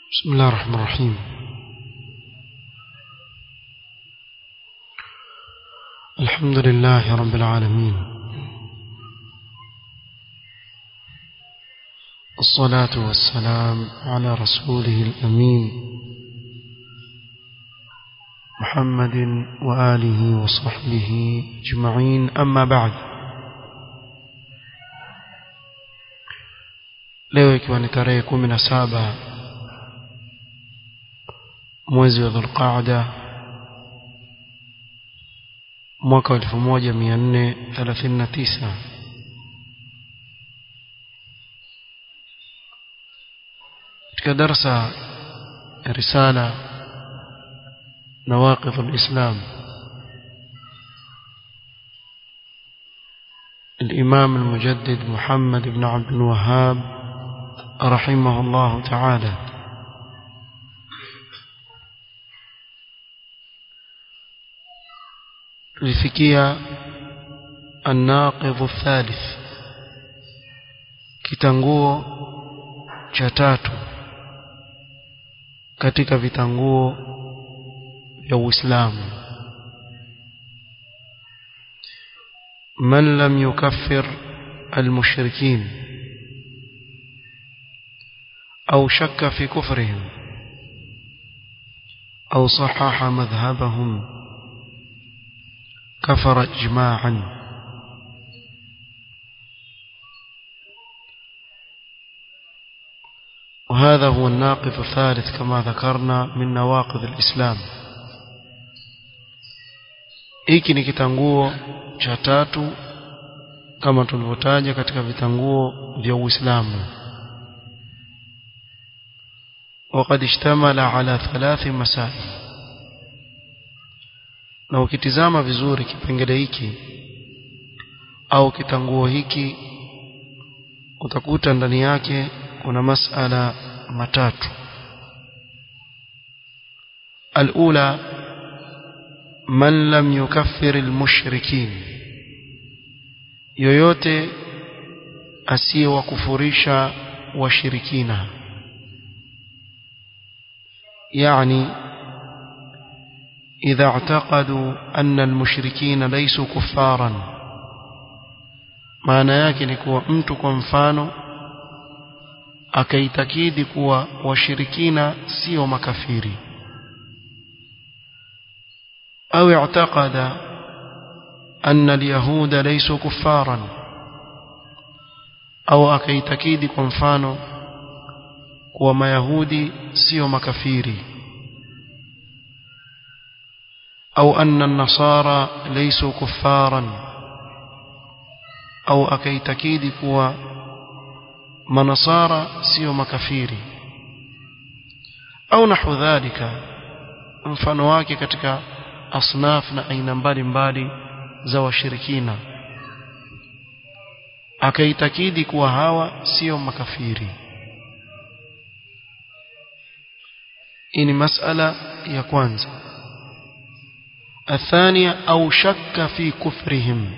بسم الله الرحمن الرحيم الحمد لله رب العالمين الصلاة والسلام على رسوله الأمين محمد وآله وصحبه أجمعين أما بعد leo ikiwa ni tarehe kumi na saba mwezi wa dhulqaada mwaka wa elfu moja mia nne thelathini na tisa katika darsa ya risala nawaqidh alislam الإمام المجدد محمد بن عبد الوهاب رحمه الله تعالى tulifikia الناقض الثالث kitanguo cha tatu katika vitanguo vya Uislamu man lam yukaffir المشركين أو شك في كفرهم أو صحح مذهبهم كفر إجماعا وهذا هو الناقض الثالث كما ذكرنا من نواقض الإسلام hiki ni kitanguo cha tatu kama tulivyotaja katika vitanguo vya Uislamu وقد اشتمل على ثلاث مسائل na ukitizama vizuri kipengele hiki au kitanguo hiki utakuta ndani yake kuna masala matatu الأولى من لم يكفر المشركين yoyote asiyewakufurisha washirikina يعني إذا اعتقدوا أن المشركين ليسوا كفارا maana yake ni kuwa mtu kwa mfano akaitakidi kuwa washirikina sio makafiri au i'taqada anna alyahuda laysu kuffaran au akaitakidi kwa mfano kuwa mayahudi sio makafiri au anna an-nasara laysu kuffaran au akaitakidi kuwa manasara sio makafiri au nahu dhalika mfano wake katika asnaf na aina mbalimbali za washirikina akaitakidi kuwa hawa sio makafiri hii ni masala ya kwanza الثانية أو شك في كفرهم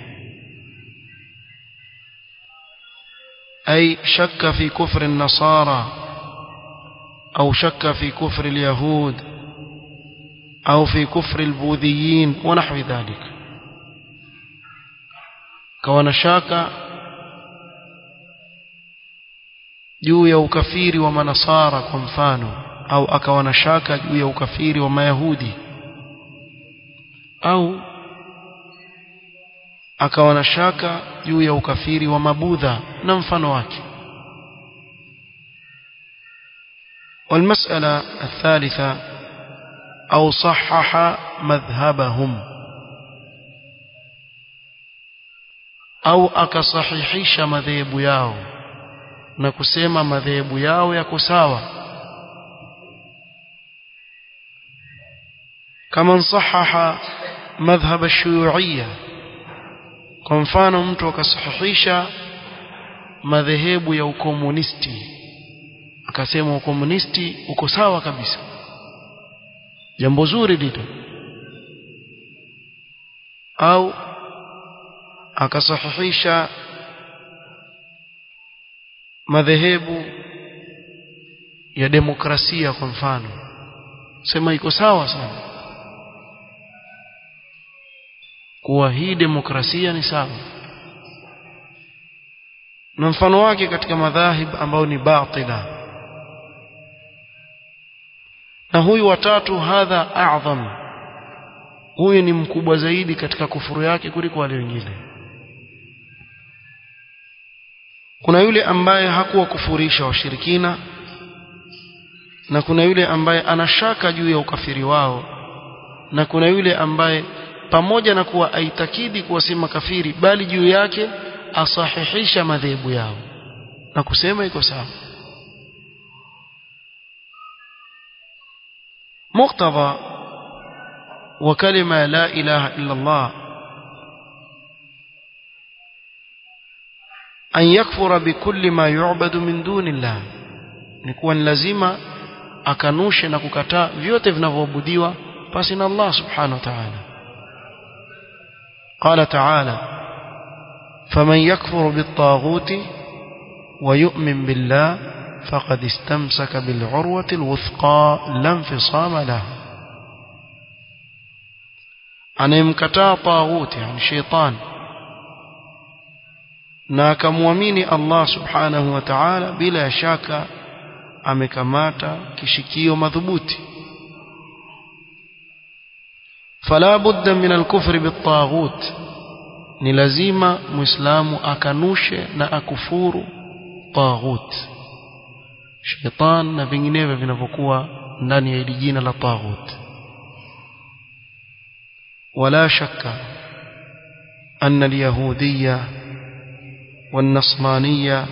أي شك في كفر النصارى أو شك في كفر اليهود أو في كفر البوذيين ونحو ذلك كون شاك juu ya ukafiri wa manasara kwa mfano au akawa na shaka juu ya ukafiri wa mayahudi au akawa na shaka juu ya ukafiri wa mabudha na mfano wake والمسألة الثالثة أو صحح مذهبهم أو أكصحيحيش مذهب yao na kusema madhehebu yao yako sawa kama sahaha madhhab ash-shuyu'iyya kwa mfano mtu akasahihisha madhehebu ya ukomunisti akasema ukomunisti uko sawa kabisa jambo zuri lile au akasahihisha madhehebu ya demokrasia kwa mfano sema iko sawa sana kuwa hii demokrasia ni sawa na mfano wake katika madhahib ambao ni batila na huyu watatu hadha a'zam huyu ni mkubwa zaidi katika kufuru yake kuliko wale wengine kuna yule ambaye hakuwa kufurisha washirikina na kuna yule ambaye anashaka juu ya ukafiri wao na kuna yule ambaye pamoja na kuwa aitakidi kuwa si makafiri bali juu yake asahihisha madhehebu yao na kusema iko sawa muktadha wa kalima la ilaha illa Allah an yakfura bikulli ma yu'badu min dunillah ni kuwa ni lazima akanushe na kukataa vyote vinavyoabudiwa pasi na Allah subhanahu wa ta'ala قال تعالى فمن يكفر بالطاغوت ويؤمن بالله فقد استمسك بالعروة الوثقى لا انفصام لها anayemkataa taghuti yani sheitan na akamwamini Allah subhanahu wa ta'ala bila shaka amekamata kishikio madhubuti fala budda min al-kufri bit-taghut ni lazima muislamu akanushe na akufuru taghut shaitan na vinginevyo vinavyokuwa ndani ya hili jina la taghut ولا شك أن اليهودية والنصرانية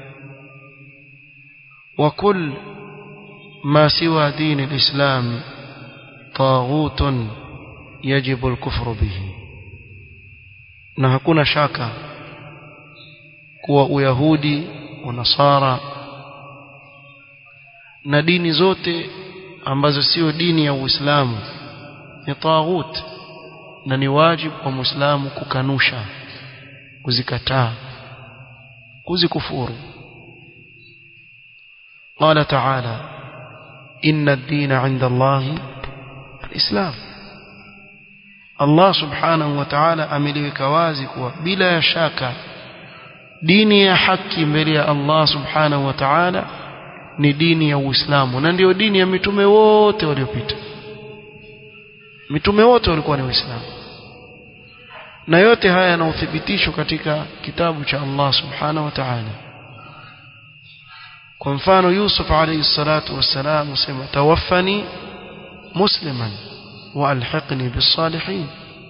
وكل ما سوى دين الإسلام طاغوت يجب الكفر به na hakuna shaka kuwa uyahudi unasara na dini zote ambazo sio dini ya Uislamu ni taghut na ni wajibu kwa Muislamu kukanusha kuzikataa kuzikufuru قال تعالى إن الدين عند الله الإسلام Allah subhanahu wa ta'ala ameliweka wazi kuwa bila ya shaka dini ya haki mbele ya Allah subhanahu wa ta'ala ni dini ya Uislamu na ndiyo dini ya mitume wote waliopita mitume wote walikuwa ni waislamu na yote haya yana uthibitisho katika kitabu cha Allah subhanahu wa ta'ala kwa mfano Yusuf alayhi salatu wassalam usema tawaffani musliman wa alhiqni bis-salihin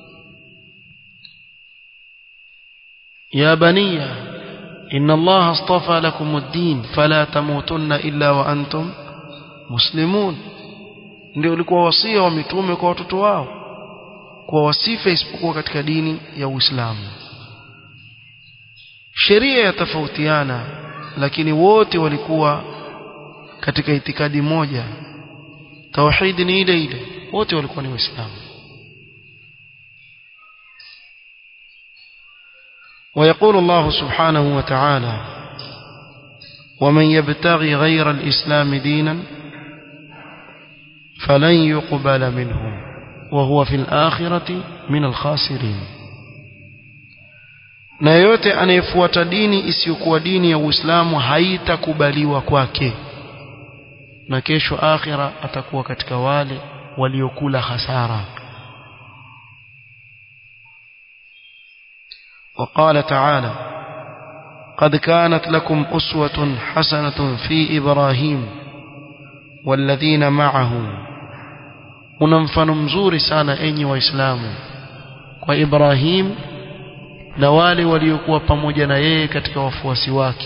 يا بني إن الله اصطفى لكم الدين فلا تموتن إلا وأنتم مسلمون ndio ulikuwa wasia wa mitume kwa watoto wao kwa wasife isipokuwa katika dini ya Uislamu sheria yatofautiana lakini wote walikuwa katika itikadi moja tauhid ni ile ile wote walikuwa ni waislamu ويقول الله سبحانه وتعالى ومن يبتغي غير الإسلام دينا فلن يقبل منه وهو في الآخرة من الخاسرين na yote anayefuata dini isiyokuwa dini ya Uislamu haitakubaliwa kwake na kesho akhira atakuwa katika wale waliokula hasara وقال تعالى قد كانت لكم أسوة حسنة في إبراهيم والذين معه una mfano mzuri sana enyi waislamu kwa Ibrahim na wale waliokuwa pamoja na yeye katika wafuasi wake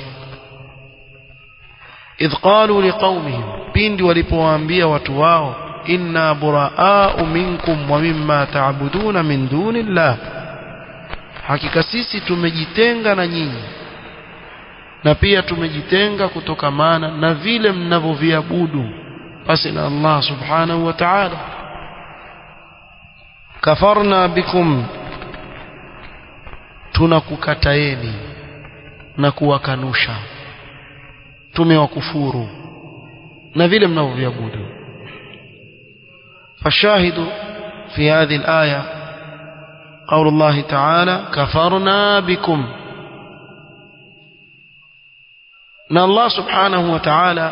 idh qalu liqaumihim pindi walipowaambia watu wao inna buraa'u minkum wa mimma ta'buduna min dunillah hakika sisi tumejitenga na nyinyi na pia tumejitenga kutokamana na vile mnavyoviabudu basi na Allah subhanahu wa ta'ala kafarna bikum tunakukataeni na kuwakanusha tumewakufuru na vile mnavyoviabudu fashahidu fi hadhihi alaya قول الله تعالى كفرنا بكم na Allah subhanahu wa ta'ala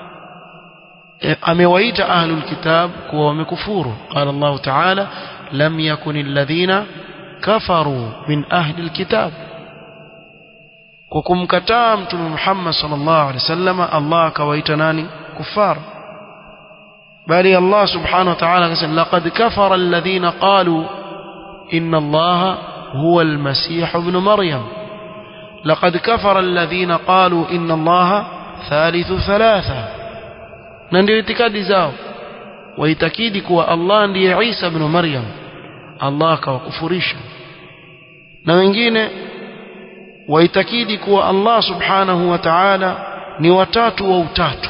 amewaita ahlul kitab kuwa wamekufuru qala Allah ta'ala lam yakun alladhina kafaru min ahli alkitab kwa kumkataa mtume Muhammad sallallahu alaihi wasallam Allah akawaita nani kufar bali Allah subhanahu wa ta'ala akasema laqad kafara alladhina qalu inna Allah huwa almasih ibn maryam لقد كفر الذين قالوا إن الله ثالث ثلاثة na ndio itikadi zao waitakidi kuwa Allah ndiye Isa ibn Maryam Allah akawakufurisha na wengine waitakidi kuwa Allah subhanahu wa ta'ala ni watatu wa utatu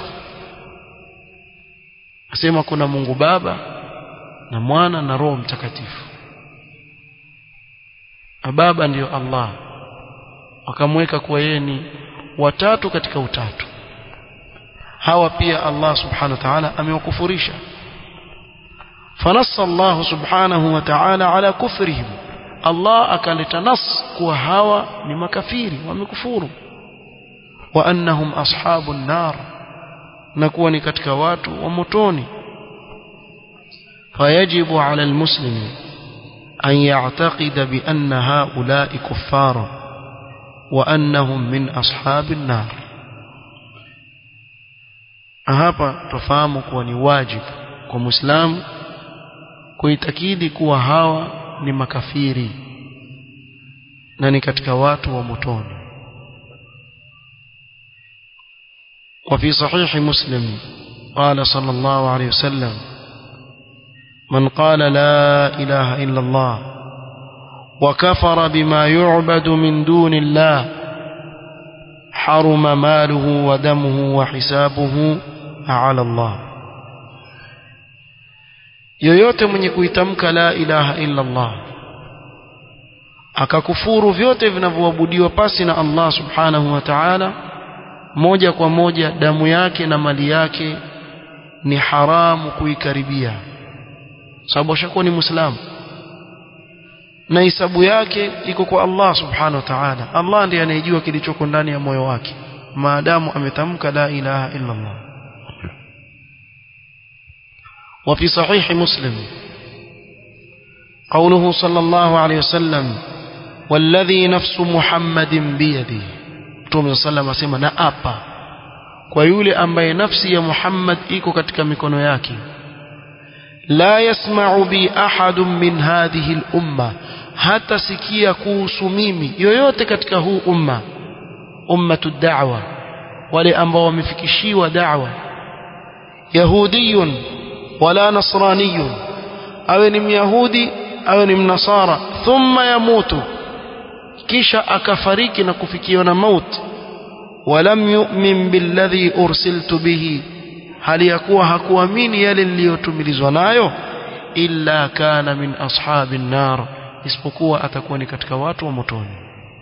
asema kuna Mungu Baba na Mwana na Roho Mtakatifu Baba ndiyo Allah wakamweka kuwa yeye ni watatu katika utatu hawa pia Allah subhanahu wa ta'ala amewakufurisha fanassa Allah subhanahu wa ta'ala ala kufrihim Allah akaleta nas kuwa hawa ni makafiri wamekufuru wa annahum ashabun nar na kuwa ni katika watu wa motoni fayajibu ala almuslimi an ya'taqida bi anna haula'i kuffara وأنهم من أصحاب النار hapa tufahamu kuwa ni wajibu kwa muislamu kuitakidi kuwa hawa ni makafiri na ni katika watu wa motoni وفي صحيح مسلم قال صلى الله عليه وسلم من قال لا إله إلا الله وكفر بما يعبد من دون الله حرم ماله ودمه وحسابه على الله yoyote mwenye kuitamka la ilaha illa Allah akakufuru vyote vinavyoabudiwa pasi na Allah subhanahu wa ta'ala moja kwa moja damu yake na mali yake ni haramu kuikaribia sababu ashakuwa ni muislamu na hisabu yake iko kwa Allah subhanahu wa ta'ala Allah ndiye anayejua kilichoko ndani ya moyo wake maadamu ametamka la ilaha illa Allah وفي صحيح مسلم قوله صلى الله عليه وسلم والذي نفس محمد بيده Mtume sallam asema na apa kwa yule ambaye nafsi ya Muhammad iko katika mikono yake la yasma'u bi ahadun min hadhihi al-umma hata sikia kuhusu mimi yoyote katika huu umma ummatu da'wa wale ambao wamefikishiwa da'wa yahudiyun wala nasraniyun awe ni myahudi awe ni mnasara thumma yamutu kisha akafariki na kufikiwa na mauti walam yu'min billadhi ursiltu bihi hali ya kuwa hakuamini yale niliyotumilizwa nayo illa kana min ashabin nar isipokuwa atakuwa ni katika watu wa motoni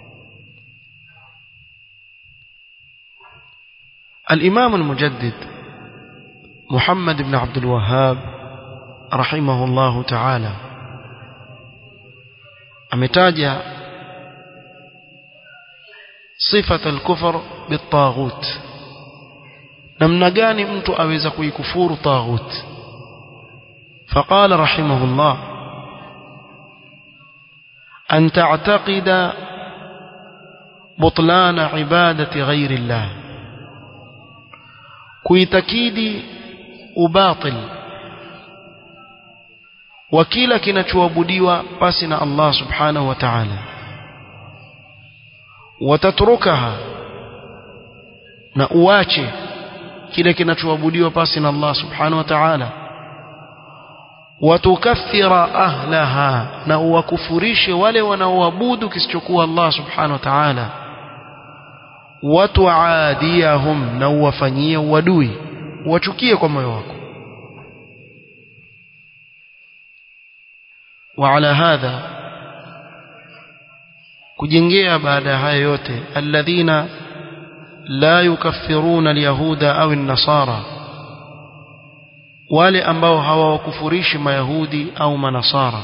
الإمام المجدد محمد بن عبد الوهاب رحمه الله تعالى أمتاج صفة الكفر بالطاغوت namna gani mtu aweza kuikufuru taghut فقال رحمه الله أن تعتقد بطلان عبادة غير الله kuitakidi ubatil wa kila kinachoabudiwa pasi na Allah subhanahu wa ta'ala watatrukaha na uache kile kinachoabudiwa pasi na Allah subhanahu wa ta'ala watukathira ahlaha na uwakufurishe wale wanaoabudu kisichokuwa Allah subhanahu wa ta'ala watuadiyahum na uwafanyie uadui uwachukie kwa moyo wako وعلى هذا kujengea baada ya haya yote alladhina la yukaffiruna alyahuda au an-nasara wale ambao hawawakufurishi mayahudi au manasara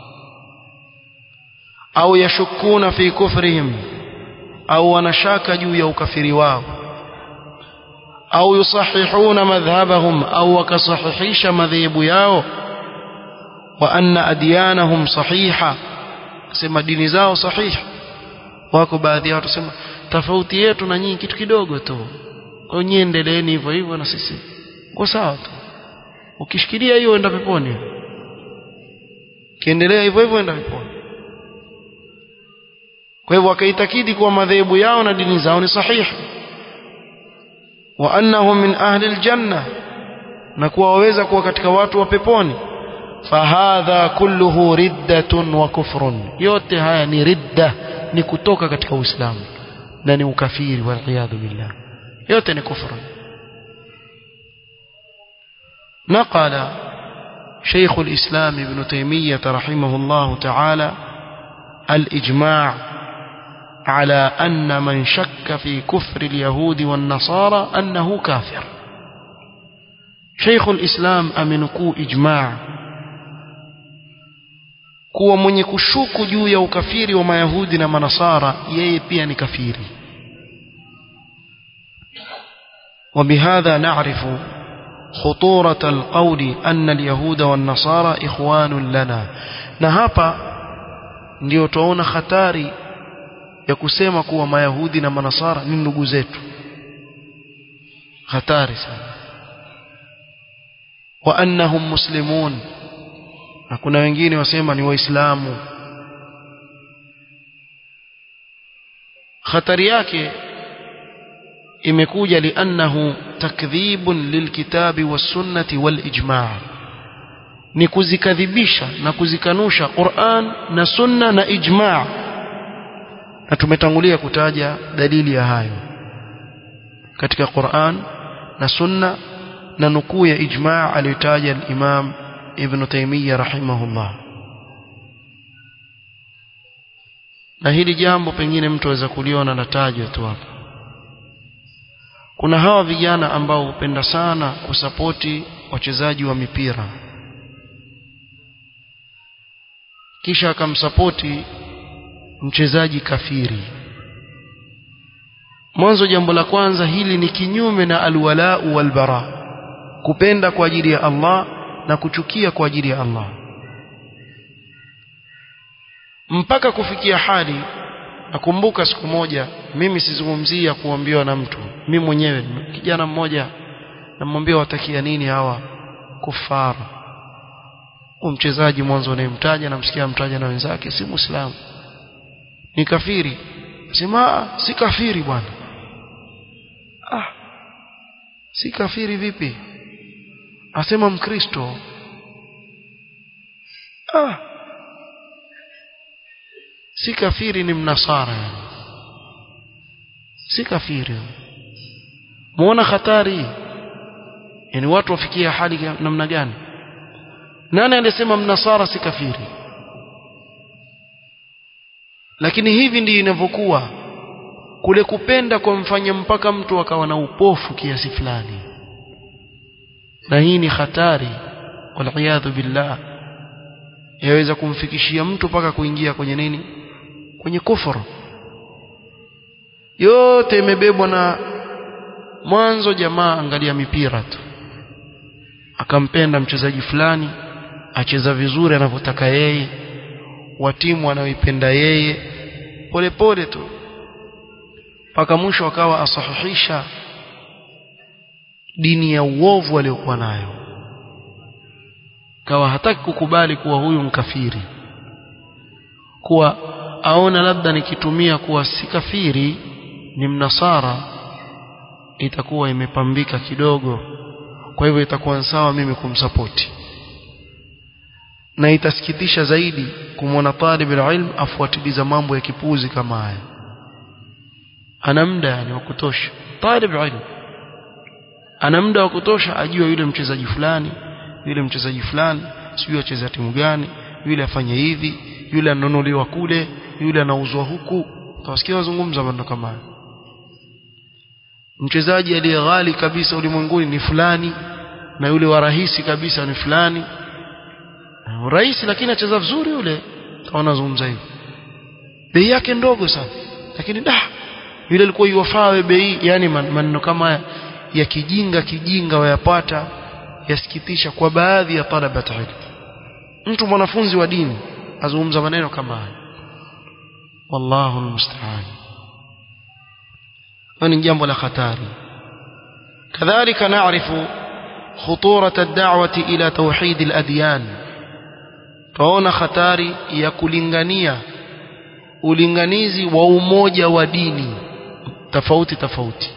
au yashukuna fi kufrihim au wanashaka juu ya ukafiri wao au yusahihuna madhhabahum au wakasahihisha madhehebu yao wa anna adyanahum sahiha sema dini zao sahihi wako baadhi ya watu sema tofauti yetu na nyinyi kitu kidogo tu kwa nyinyi endeleeni hivyo hivyo na sisi kwa sawa tu ukishikilia hiyo enda peponi kiendelea hivyo hivyo enda peponi kwa hivyo wakaitakidi kuwa madhehebu yao na dini zao ni sahihi wa annahum min ahli aljanna na kuwa waweza kuwa katika watu wa peponi fahadha kulluhu riddatun wa kufrun yote haya ni ridda ni kutoka katika uislamu na ni ukafiri waliyadhu billah yote ni kufru نقل شيخ الإسلام ابن تيمية رحمه الله تعالى الإجماع على أن من شك في كفر اليهود والنصارى أنه كافر شيخ الإسلام أمنكو إجماع kuwa mwenye kushuku juu ya ukafiri wa mayahudi na manasara yeye pia ni kafiri وبهذا نعرف خطورة القول أن اليهود والنصارى إخوان لنا na hapa ndio tuona hatari ya kusema kuwa mayahudi na manasara ni ndugu zetu hatari sana wa annahum muslimun na kuna wengine wasema ni waislamu hatari yake imekuja liannahu takdhibun lilkitabi wassunnati walijma' ni kuzikadhibisha na kuzikanusha Qur'an na sunna na ijma' na tumetangulia kutaja dalili ya hayo katika Qur'an na sunna na nukuu ya ijma' aliyotaja al-Imam Ibn Taymiyyah rahimahullah na hili jambo pengine mtu aweza kuliona natajwa tu hapa kuna hawa vijana ambao hupenda sana kusapoti wachezaji wa mipira kisha akamsapoti mchezaji kafiri mwanzo jambo la kwanza hili ni kinyume na alwalau walbara kupenda kwa ajili ya Allah na kuchukia kwa ajili ya Allah mpaka kufikia hali nakumbuka siku moja mimi sizungumzia kuambiwa na mtu mimi mwenyewe kijana mmoja namwambia watakia nini hawa kufara huyu mchezaji mwanzo unayemtaja namsikia mtaja na wenzake si muislamu ni kafiri sema si kafiri bwana ah si kafiri vipi asema mkristo ah si kafiri ni mnasara yani si kafiri muona hatari yani watu wafikia hali namna gani nani alisema mnasara si kafiri lakini hivi ndivyo inavyokuwa kule kupenda kwa mfanya mpaka mtu akawa na upofu kiasi fulani na hii ni hatari waliyadhu billah yaweza kumfikishia mtu mpaka kuingia kwenye nini kwenye kufuru yote imebebwa na mwanzo jamaa angalia mipira tu akampenda mchezaji fulani acheza vizuri anavyotaka yeye wa timu anayoipenda yeye polepole tu mpaka mwisho akawa asahihisha dini ya uovu aliyokuwa nayo kawa hataki kukubali kuwa huyu mkafiri kuwa aona labda nikitumia kuwa si kafiri ni mnasara itakuwa imepambika kidogo kwa hivyo itakuwa sawa mimi kumsapoti na itasikitisha zaidi kumwona talib ilm afuatiliza mambo ya kipuzi kama haya ana muda yani wa kutosha talib ilm ana muda wa kutosha ajue yule mchezaji fulani yule mchezaji fulani sijui acheza timu gani yule afanye hivi yule anunuliwa kule yule anauzwa huku utawasikia wazungumza maneno kama haya mchezaji aliye ghali kabisa ulimwenguni ni fulani na yule wa rahisi kabisa ni fulani rahisi lakini acheza vizuri yule kama nazungumza hivyo bei yake ndogo sana lakini da yule alikuwa yuwafaa bei yani maneno kama haya ya kijinga kijinga wayapata yasikitisha kwa baadhi ya talabat ilm mtu mwanafunzi wa dini azungumza maneno kama haya wallahu almusta'an ni jambo la hatari kadhalika naarifu خطورة الدعوة إلى توحيد الأديان توانا خطاري ya kulingania ulinganizi wa umoja wa dini tofauti tofauti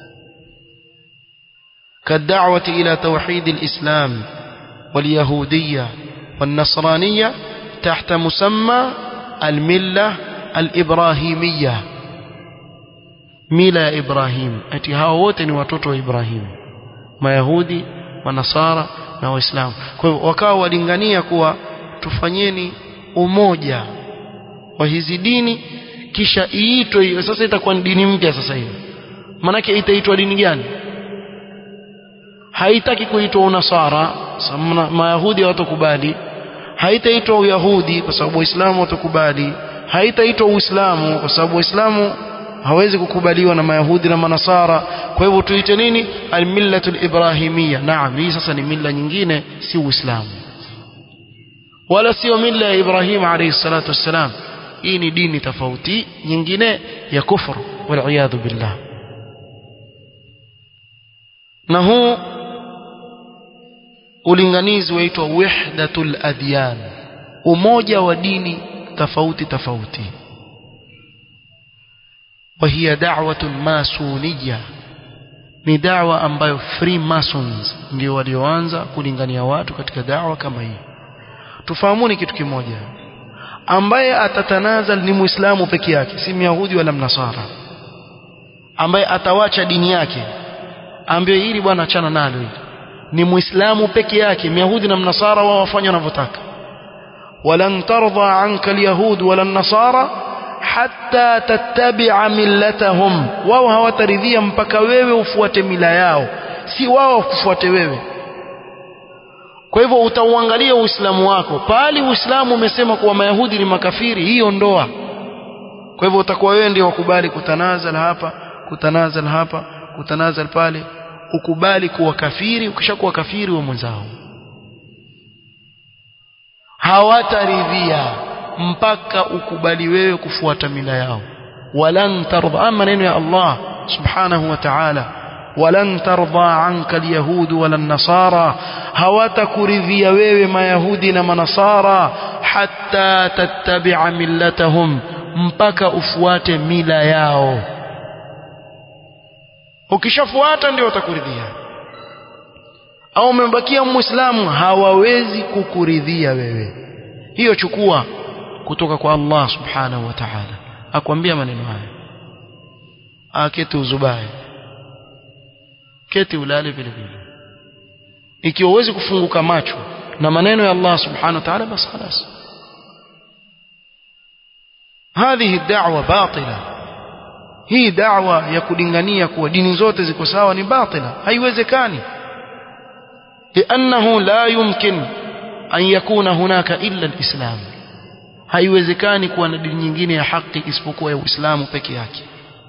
كالدعوة إلى توحيد الإسلام واليهودية والنصرانية تحت مسمى الملة الإبراهيمية ميلا إبراهيم أتي هاوتني وتوتو إبراهيم ما يهودي ونصارى na waislamu kwa hivyo wakawa walingania kuwa tufanyeni umoja wa hizi dini kisha iitwe hiyo sasa itakuwa ni dini mpya sasa hivi manake itaitwa dini gani haitaki kuitwa unasara mayahudi hawatakubali haitaitwa uyahudi kwa sababu waislamu hawatakubali haitaitwa uislamu kwa sababu waislamu hawezi kukubaliwa na mayahudi na manasara kwa hivyo tuite nini almillatul ibrahimia naam hii sasa ni milla nyingine si uislamu wala sio milla ya ibrahim alayhi salatu wassalam hii ni dini tofauti nyingine ya kufru wal billah na huu ulinganizi waitwa wahdatul adyan umoja wa dini tofauti tofauti وهي دعوة ماسونية ni dawa ambayo freemasons ndio walioanza kulingania watu katika dawa kama hii tufahamuni kitu kimoja ambaye atatanazal ni muislamu peke yake si myahudi wala mnasara ambaye atawacha dini yake ambaye hili bwana achana nalo hili ni muislamu peke yake myahudi na mnasara wao wafanya wanavyotaka walan tardha anka alyahud wala nasara hatta tattabi'a millatahum wao hawataridhia mpaka wewe ufuate mila yao si wao kufuate wewe kwa hivyo utauangalia uislamu wako pali uislamu umesema kuwa mayahudi ni makafiri hiyo ndoa kwa hivyo utakuwa wewe ndio wakubali kutanazal hapa kutanazal hapa kutanazal pale ukubali kuwa kafiri ukishakuwa kafiri wa mwenzao hawataridhia mpaka ukubali wewe kufuata mila yao walan tardha maneno ya Allah subhanahu wa ta'ala walan tardha anka alyahud wala nasara hawatakuridhia wewe mayahudi na manasara hatta tattabi'a millatahum mpaka ufuate mila yao ukishafuata ndio watakuridhia au umebakia muislamu hawawezi kukuridhia wewe hiyo chukua kutoka kwa Allah subhanahu wa ta'ala akwambia maneno haya aketi uzubaye keti ulale vile vile ikiwa huwezi kufunguka macho na maneno ya Allah subhanahu wa ta'ala basi خلاص هذه الدعوة باطلة hii da'wa ya kulingania kuwa dini zote ziko sawa ni batila haiwezekani لأنه لا يمكن أن يكون هناك إلا الإسلام haiwezekani kuwa na dini nyingine ya haki isipokuwa ya Uislamu peke yake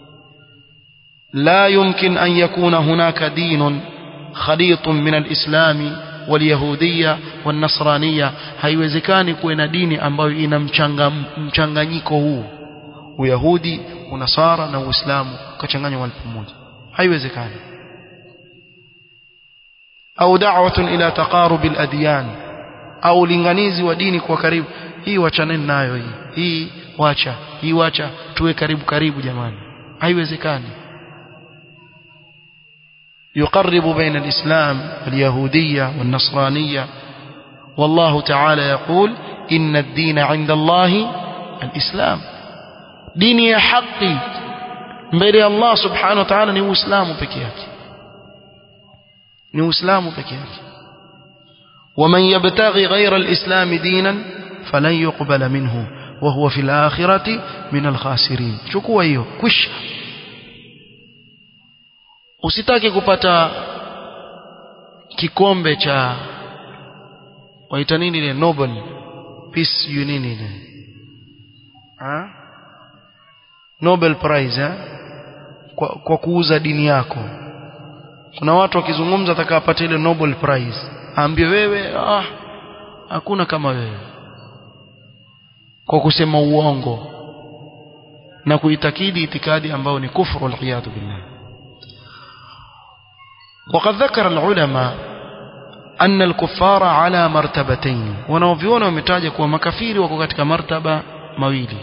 لا يمكن أن يكون هناك دين خليط من الإسلام واليهودية والنصرانية haiwezekani kuwa na dini ambayo ina mchanganyiko huu uyahudi unasara na uislamu ukachanganywa mahali pamoja haiwezekani au da'watun ila taqarub al-adyan au linganizi wa dini kwa karibu hii wachaneni nayo hii hii wacha hii wacha tuwe karibu karibu jamani haiwezekani يقرب بين الإسلام واليهودية والنصرانية والله تعالى يقول إن الدين عند الله الإسلام ديني حقي mbele Allah subhanahu wa ta'ala ni uislamu peke yake ni uislamu peke yake ومن يبتغي غير الإسلام دينا فلن يقبل منه وهو في الآخرة من الخاسرين chukua hiyo kwisha usitaki kupata kikombe cha waita nini ile Nobel Peace you nini ile ha? Nobel Prize eh? kwa, kwa kuuza dini yako kuna watu wakizungumza atakapata ile Nobel Prize aambie wewe ah hakuna kama wewe kwa kusema uongo na kuitakidi itikadi ambayo ni kufru waliyadhu billah وقد ذكر العلماء أن الكفار على مرتبتين wanaoviona wametaja kuwa makafiri wako katika martaba mawili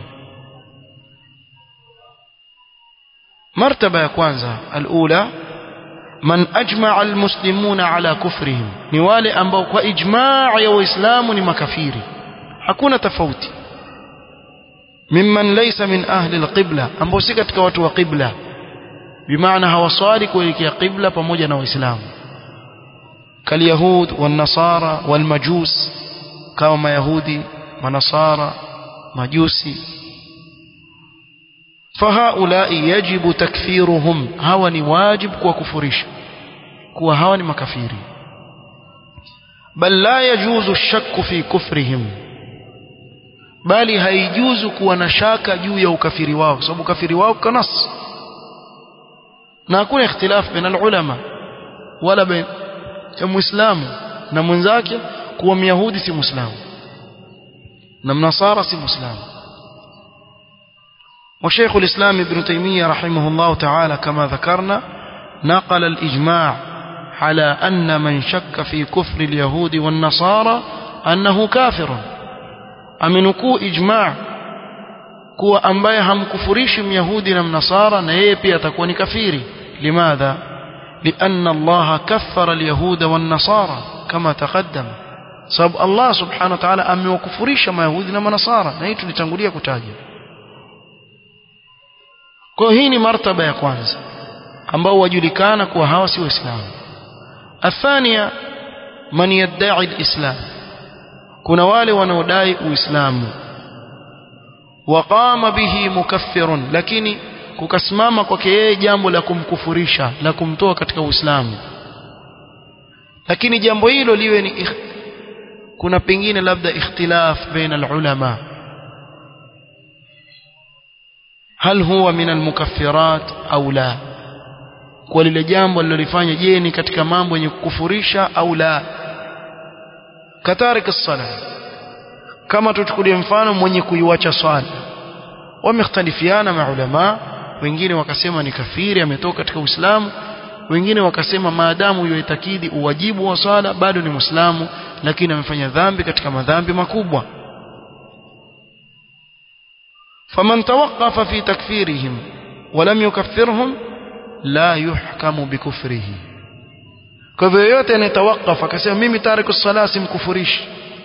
martaba ya kwanza alula man ajmaa almuslimuna ala kufrihim ni wale ambao kwa ijmaa ya waislamu ni makafiri hakuna tofauti mimman laysa min ahli alqibla ambao si katika watu wa qibla bimaana hawaswali kuelekea qibla pamoja na waislamu kalyahud والنصارى والمجوس kama mayahudi manasara majusi فهؤلاء يجب تكفيرهم هوا ni wajib kuwakufurisha kuwa hawa ni makafiri bal la yajuzu الشك في كفرهم bali haijuzu kuwa na shaka juu ya ukafiri wao kwa sababu ukafiri wao kanas na hakuna ikhtilaf baina ulama wala baina ya muislamu na mwenzake kuwa myahudi si muislamu na mnasara si muislamu وشيخ الإسلام ابن تيمية رحمه الله تعالى كما ذكرنا نقل الإجماع على أن من شك في كفر اليهود والنصارى أنه كافر أمنكو إجماع kuwa ambaye hamkufurishi myahudi na mnasara na yeye pia atakuwa ni kafiri limadha lianna allaha kaffara alyahuda wannasara kama taqaddam sababu allah subhanahu wa ta'ala amewakufurisha mayahudi na manasara na hii tulitangulia kutaja kwa hii ni martaba ya kwanza ambao wajulikana kuwa hawa si waislamu athania man yadda'i alislam kuna wale wanaodai uislamu waqama bihi mukaffirun lakini kukasimama kwake yeye jambo la kumkufurisha la kumtoa katika uislamu lakini jambo hilo liwe ni ikh... kuna pengine labda ikhtilaf baina alulama hal huwa min almukaffirat au la kwa lile jambo alilolifanya je ni katika mambo yenye kukufurisha au la katarik as-salah kama tuchukulie mfano mwenye kuiwacha swala wamekhtalifiana maulama wengine wakasema ni kafiri ametoka katika Uislamu wengine wakasema maadamu yuitakidi uwajibu wa swala bado ni Muislamu lakini amefanya dhambi katika madhambi makubwa faman tawaqqafa fi takfirihim walam yukaffirhum la yuhkamu bikufrihi kwa hivyo yote anayetawakaf akasema mimi tariku sala simkufurishi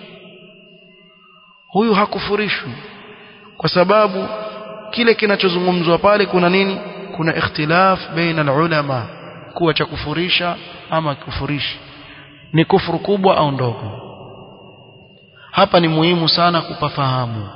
huyu hakufurishwi kwa sababu kile kinachozungumzwa pale kuna nini kuna ikhtilaf baina ulama kuwa cha kufurisha ama kufurishi ni kufuru kubwa au ndogo hapa ni muhimu sana kupafahamu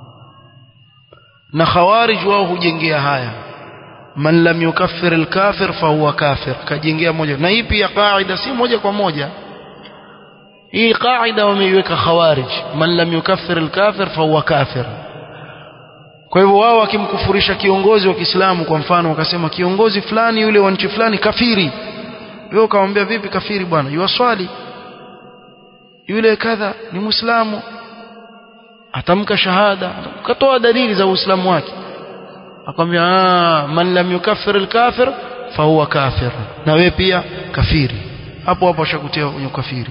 na khawarij wao hujengea haya man lam yukaffir alkafir fahuwa kafir kajengea moja na hii pia kaida si moja kwa moja hii kaida wameiweka khawarij man lam yukaffir alkafir fahuwa kafir kwa hivyo wao wakimkufurisha kiongozi wa Kiislamu kwa mfano wakasema kiongozi fulani yule wa nchi fulani kafiri wewe ukamwambia vipi kafiri bwana yuwaswali yule kadha ni muislamu atamka shahada ukatoa dalili za uislamu wake akamwambia ah man lam yukaffir alkafir fahuwa kafir na wewe pia kafiri hapo hapo ashakutia kwenye kafiri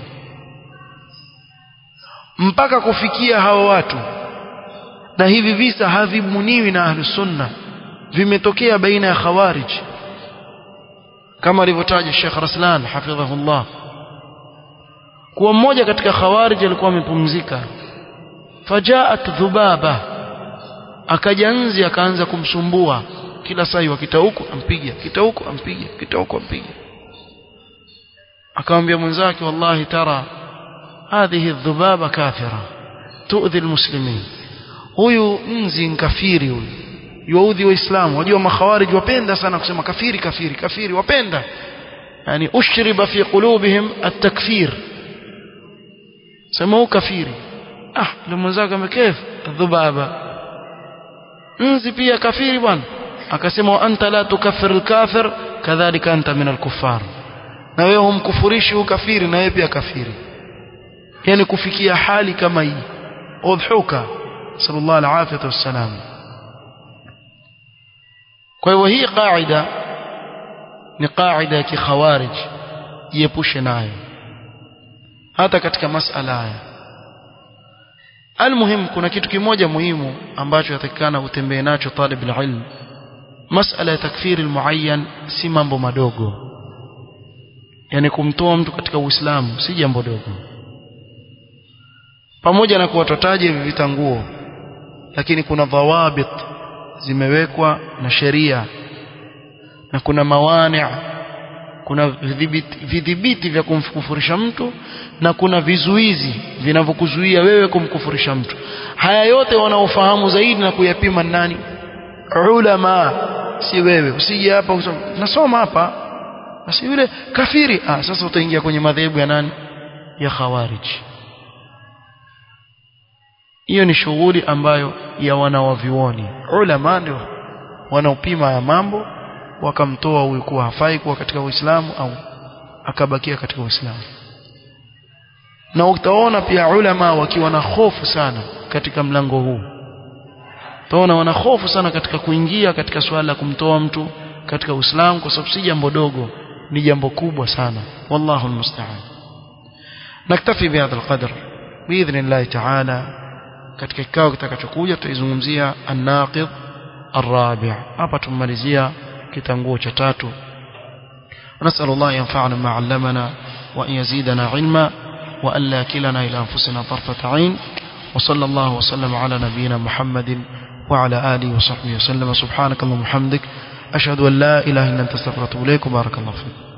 mpaka kufikia hawa watu na hivi visa havibuniwi na ahlus sunna vimetokea baina ya khawarij kama alivyotaja Sheikh Raslan hafidhahullah kuwa mmoja katika khawarij alikuwa amepumzika fajaat dhubaba akaja nzi akaanza kumsumbua kila saa wakita huko ampiga kita huko ampiga kita huko ampiga akamwambia mwenzake wallahi tara hadhihi dhubaba kafira tuudhi almuslimin huyu nzi nkafiri huyu yuudhi waislamu wajua makhawarij wapenda sana kusema kafiri kafiri kafiri wapenda yani ushriba fi qulubihim at-takfir sema kafiri ah ndio mwenzako amekef dhubaba nzi pia kafiri bwana akasema wa anta la tukaffir al-kafir kadhalika anta min al-kuffar na wewe humkufurishi ukafiri na wewe pia kafiri yani kufikia hali kama hii udhuka sallallahu alaihi wasallam kwa hivyo hii qaida ni qaida ya kikhawarij jiepushe nayo hata katika masala haya almuhim kuna kitu kimoja muhimu ambacho yatakikana utembee nacho talib alilm masala ya takfiri almuayyan si mambo madogo yani kumtoa mtu katika uislamu si jambo dogo pamoja na kuwatotaje hivi vitanguo lakini kuna dhawabit zimewekwa na sheria na kuna mawani kuna vidhibiti vya kumkufurisha mtu na kuna vizuizi vinavyokuzuia wewe kumkufurisha mtu haya yote wanaofahamu zaidi na kuyapima nani ulama si wewe usije hapa usome nasoma hapa basi yule kafiri ah sasa utaingia kwenye madhehebu ya nani ya khawarij hiyo ni shughuli ambayo ya wanawavioni ulama ndio wanaopima ya mambo wakamtoa huyu kuwa hafai kuwa katika Uislamu au akabakia katika Uislamu na utaona pia ulama wakiwa na hofu sana katika mlango huu utaona wana hofu sana katika kuingia katika swala la kumtoa mtu katika Uislamu kwa sababu si jambo dogo ni jambo kubwa sana wallahu almusta'an naktafi bihadha alqadr biidhnillah ta'ala katika kikao kitakachokuja tutaizungumzia an-naqid الرابع hapa tumalizia kitanguo cha tatu نسأل الله ينفعنا ما علمنا وأن يزيدنا علما وأن لا كلنا إلى أنفسنا طرفة عين وصلى الله وسلم على نبينا محمد وعلى آله وصحبه وسلم سبحانك اللهم وبحمدك أشهد أن لا إله إلا أنت استغفرك وأتوب إليك وبارك الله فيك